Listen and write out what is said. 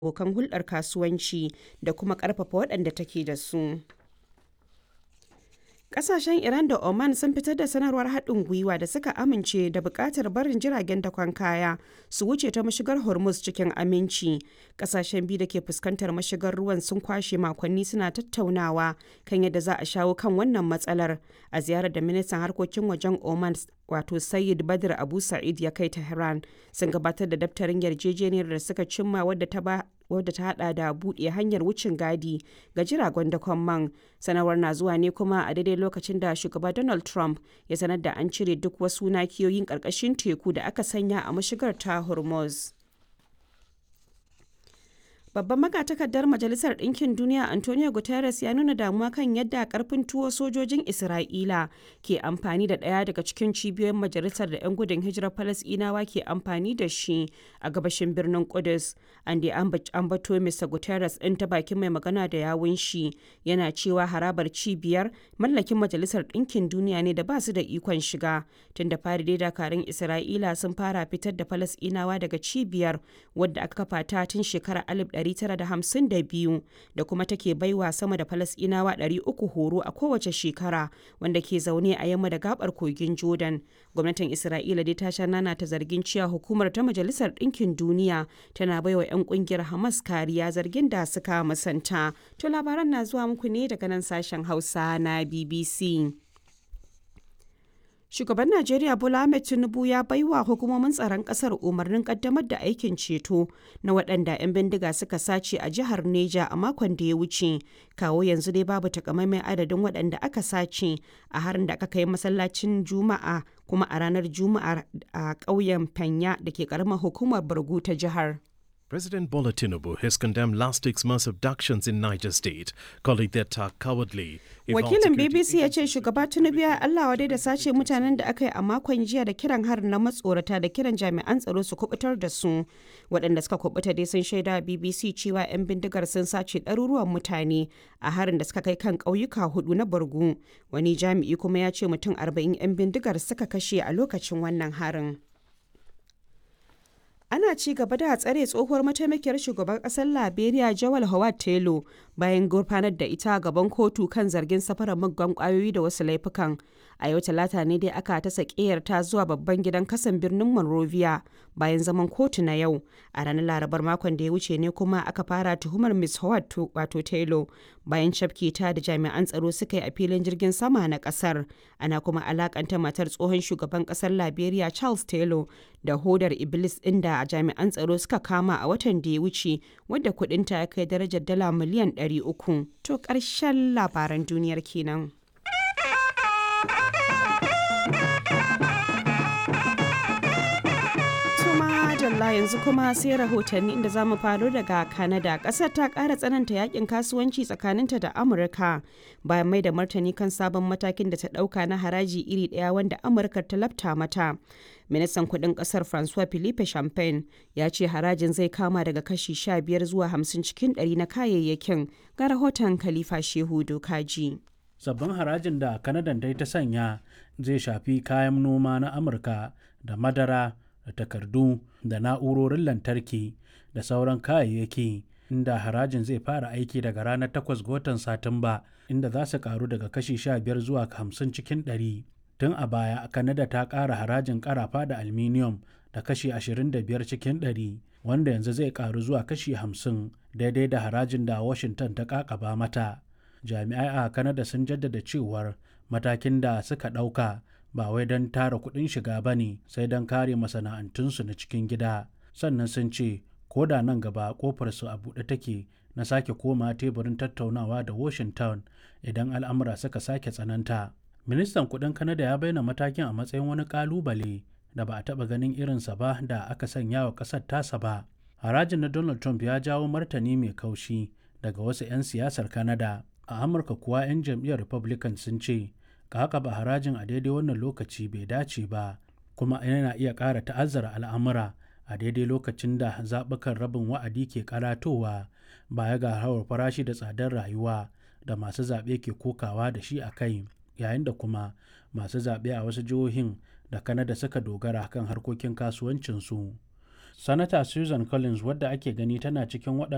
abokan hulɗar kasuwanci da kuma ƙarfafa waɗanda take da su. Ƙasashen Iran da Oman sun fitar da sanarwar haɗin gwiwa da suka amince da buƙatar barin jiragen dakon kaya su wuce ta mashigar Hormuz cikin aminci. Ƙasashen biyu da ke fuskantar mashigar ruwan sun kwashe makonni suna tattaunawa kan yadda za a shawo kan wannan matsalar a ziyarar da ministan harkokin wajen Oman wato Sayyid Badr Abu Sa'id ya kai Tehran sun gabatar da daftarin yarjejeniyar da suka cimma wadda ta ba wadda ta hada da buɗe hanyar wucin gadi ga jiragen dakon man sanarwar na zuwa ne kuma a daidai lokacin da shugaba donald trump ya sanar da an cire duk wasu nakiyoyin ƙarƙashin teku da aka sanya a mashigar ta hormuz Babban magatakardar Majalisar Ɗinkin Duniya Antonio Guterres ya nuna damuwa kan yadda karfin tuwo sojojin Isra'ila ke amfani da ɗaya daga cikin cibiyoyin majalisar da 'yan gudun hijirar Falasɗinawa ke amfani da shi a gabashin birnin Kudus. An da ambato Mr. Guterres ɗin ta bakin mai magana da yawun shi yana cewa harabar cibiyar mallakin Majalisar Ɗinkin Duniya ne da ba su da ikon shiga. Tun da fari dai dakarun Isra'ila sun fara fitar da Falasɗinawa daga cibiyar wadda aka kafa ta tun shekarar 1952 da kuma take baiwa sama da falasɗinawa 300 horo a kowace shekara wanda ke zaune a yamma da gabar kogin jordan gwamnatin isra'ila dai ta sha nana ta zargin cewa hukumar ta majalisar ɗinkin duniya tana baiwa 'yan kungiyar hamas kariya zargin da suka musanta to labaran na zuwa muku ne daga nan sashen hausa na bbc Shugaban Najeriya Bola Ahmed Tinubu ya baiwa hukumomin tsaron kasar umarnin kaddamar da aikin ceto na waɗanda 'yan bindiga suka sace a jihar Neja a makon da ya wuce. Kawo yanzu dai babu takamaiman adadin waɗanda aka sace a harin da aka kai masallacin Juma'a kuma a ranar Juma'a a ƙauyen Fanya da ke ƙaramar hukumar Bargu ta jihar. President Bola Tinubu has condemned last week's mass abductions in Niger State, calling the attack cowardly. Wakilin BBC ya ce shugaba Tinubu ya Allah wadai da sace mutanen da aka yi a makon jiya da kiran harin na matsorata da kiran jami'an tsaro su kubutar da su. Waɗanda suka kubuta dai sun shaida BBC cewa 'yan bindigar sun sace ɗaruruwan mutane a harin da suka kai kan ƙauyuka hudu na Borgu. Wani jami'i kuma ya ce mutum 40 'yan bindigar suka kashe a lokacin wannan harin. ana ci gaba da tsare tsohuwar mataimakiyar shugaban kasar liberia jawal howard taylor bayan gurfanar da ita gaban kotu kan zargin safarar muggan kwayoyi da wasu laifukan a yau talata ne dai aka ta ta zuwa babban gidan kasan birnin monrovia bayan zaman kotu na yau a ranar larabar makon da ya wuce ne kuma aka fara tuhumar miss howard wato taylor bayan cafke ta da jami'an tsaro suka yi a filin jirgin sama na kasar ana kuma alakanta matar tsohon shugaban kasar liberia charles taylor da hodar iblis inda a jami'an tsaro suka kama a watan da ya wuce wadda kudinta ya kai darajar dala miliyan 300 to ƙarshen labaran duniyar kenan. Madalla yanzu kuma sai rahotanni inda za mu faro daga Canada. Ƙasar ta ƙara tsananta yakin kasuwanci tsakaninta da Amurka bayan mai da martani kan sabon matakin da ta ɗauka na haraji iri ɗaya wanda Amurka ta lafta mata. Ministan kuɗin ƙasar Francois Philippe Champagne ya ce harajin zai kama daga kashi 15 zuwa 50 cikin 100 na kayayyakin ga rahoton Khalifa Shehu Dokaji. Sabbin harajin da Kanadan dai ta sanya zai shafi kayan noma na Amurka da madara da takardu da na'urorin lantarki da sauran kayayyaki inda harajin zai fara aiki daga ranar 8 ga watan satumba inda za su karu daga kashi 15 zuwa 50 cikin 100 tun a baya kanada ta ƙara harajin karafa da aluminium da kashi 25 cikin 100 wanda yanzu zai karu zuwa kashi 50 daidai da harajin da washington ta kakaba mata jami'ai a kanada sun jaddada cewar matakin da suka ɗauka ba wai don tara kuɗin shiga ba ne sai don kare masana'antunsu na cikin gida sannan sun ce ko da nan gaba kofarsu a buɗe take na sake koma teburin tattaunawa da washington idan al'amura suka sake tsananta ministan kuɗin kanada ya bayyana matakin a matsayin wani ƙalubale da ba a taɓa ganin irinsa ba da aka sanya wa ƙasar tasa ba harajin na donald trump ya jawo martani mai kaushi daga wasu 'yan siyasar kanada a amurka kuwa 'yan jam'iyyar republican sun ce ka ba harajin a daidai wannan lokaci bai dace ba kuma yana iya ƙara ta'azzara al'amura a daidai lokacin da zaɓukan rabin wa'adi ke karatowa baya ga hawar farashi da tsadar rayuwa da masu zaɓe ke kokawa da shi a kai yayin da kuma masu zaɓe a wasu jihohin da kanada suka dogara kan harkokin kasuwancinsu sanata susan collins wadda ake gani tana cikin waɗanda